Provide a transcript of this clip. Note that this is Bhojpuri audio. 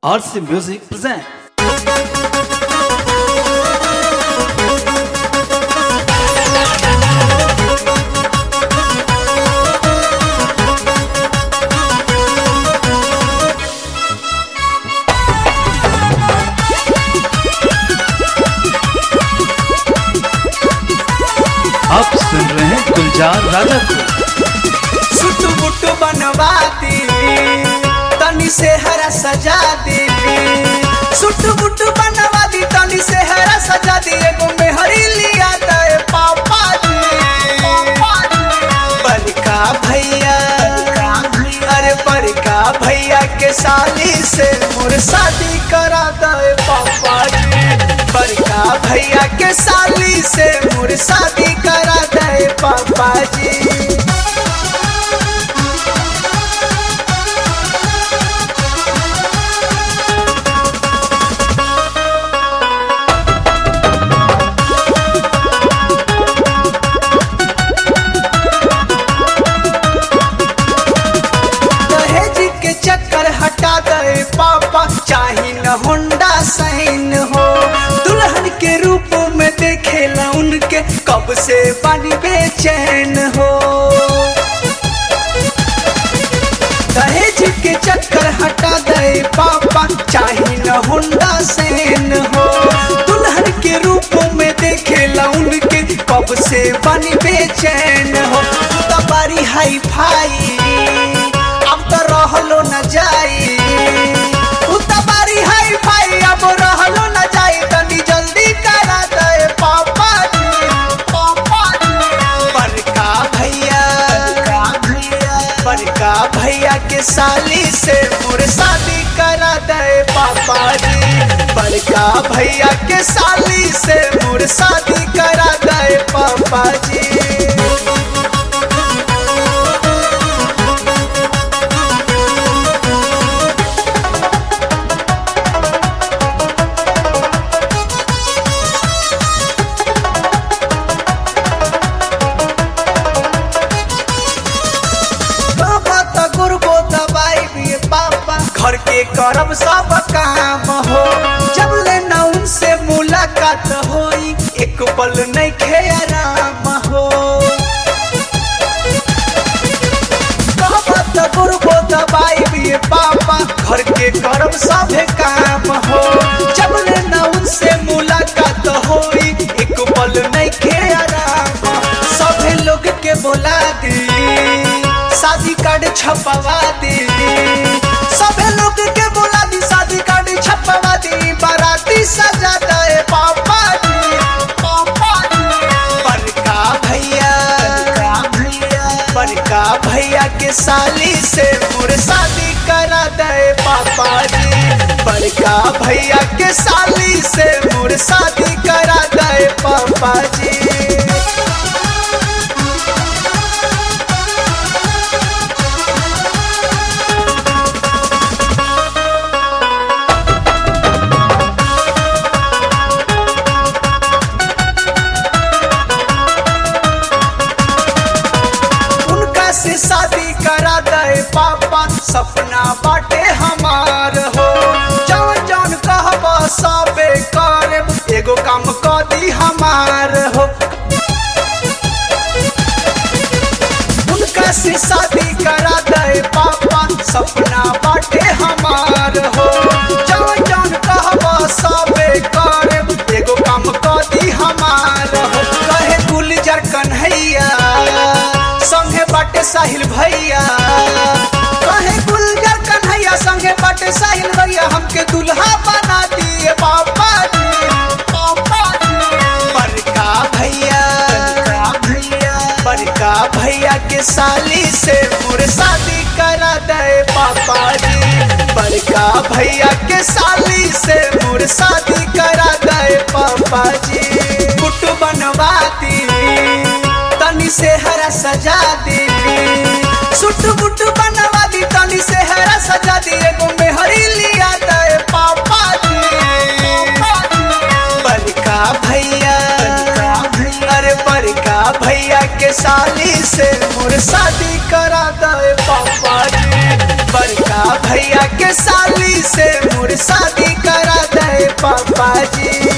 RC Music present. आप सुन रहे हैं गुलजार राजा को सुटू बुटू बनवा दी तनी से हरा सजा दी सुटू बुटू बनवा दी तनी से हरा सजा दी एगो मेहरी लिया दे पापा जी बड़का भैया अरे बड़का भैया के साली से मोर शादी करा दे पापा जी बड़का भैया के साली से मोर शादी करा दे पापा जी दहेज के चक्कर हटा दे पापा चाही न होंडा साइन हो दुल्हन के रूप में देखेला उनके कब से बनी बेचैन हो दहेज के चक्कर हटा दे पापा चाही न होंडा साइन हो दुल्हन के रूप में देखेला उनके कब से बनी बेचैन हो तबारी हाई फाई अब तो रहलो न जाई उतबारी हाई फाई अब रहलो न जाई तनी जल्दी करा दे पापा जी पापा जी बड़का भैया बड़का भैया के साली से मोर शादी करा दे पापा जी बड़का भैया के साली से मोर शादी करा दे पापा जी बाबा त गुरबो दबाई भी पापा घर के करब सब काम हो जब ले न उनसे मुलाकात होई एक पल नहीं खे आराम हो बाबा त गुरबो दबाई भी पापा घर के करब सब काम हो जब ले न उनसे मुलाकात होई एक पल नहीं खे आराम सभे लोग के बोला दी शादी कार्ड छपवा दी सभे लोग के बोला दी शादी कार्ड छपवा दी बाराती सजा दे पापा जी पापा जी बड़का भैया बड़का भैया के साली से मोर शादी करा दे पापा जी बड़का भैया के साली से मोर शादी करा दे पापा जी उनका से शादी करा दे पापा सपना बाटे हमार हो जौन जौन कहब सबे करब एगो काम क दी हमार हो उनका से शादी करा दे पापा सपना बाटे हमार हो जौन जौन कहब सबे करब एगो काम क दी हमार हो कहे गुलजर कन्हैया संगे बाटे साहिल भैया कहे गुलजर कन्हैया संगे बाटे साहिल भैया हमके दुल्हा बना दिए पापा जी पापा जी बड़का भैया बड़का भैया के साली से मोर शादी करा दे पापा जी बड़का भैया के साली से मोर शादी करा दे पापा जी कुट बनवा दी तनी से हरा सजा दी सुट बुट बनवा दी तनी से हरा सजा दी एगो मेहरी लिया दे पापा जी बड़का भैया अरे बड़का भैया के साली से मोर शादी करा दे पापा जी बड़का भैया के साली से मोर पापा जी